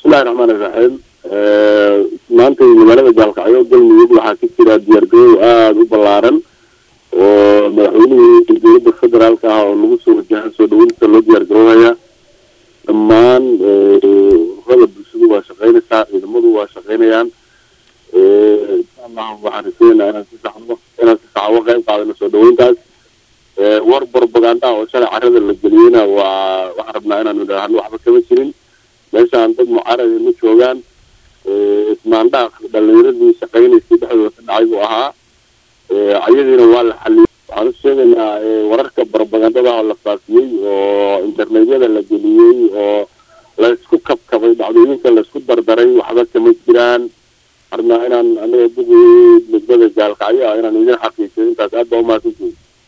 bismillahi raxmaan iraxiim maanta magaalada gaalkacyo galmudug waxaa ka jira diyaargarow aada u ballaaran oo madaxweynihii dowladda federaalka ah oo lagu soo wajahan soo dhaweynta loo diyaargaroobaya dhammaan ururada bulshadu waa shaqeynaysaa ciidamadu waa shaqeynayaan insha allahu waxaan rajeynaynaa inaan si saxno inaan si saxa uga qayb qaadano soo dhaweyntaas war propaganda oo shalay carada la geliyeyna waa waxaan rabnaa inaanu idhaahno waxba kama jirin meeshaan dad mucaarada ma joogaan ismaandhaaq dhalinyaradii shaqeynaysay dhexdooda ka dhacay buu ahaa ayadiina waa la xaliyey waxaan u sheegaynaa wararka propagandada oo la faafiyey oo internetyada la geliyey oo laysku kabkabay dhacdooyinka laysku dardaray waxba kama jiraan rabnaa inaan anaga duqii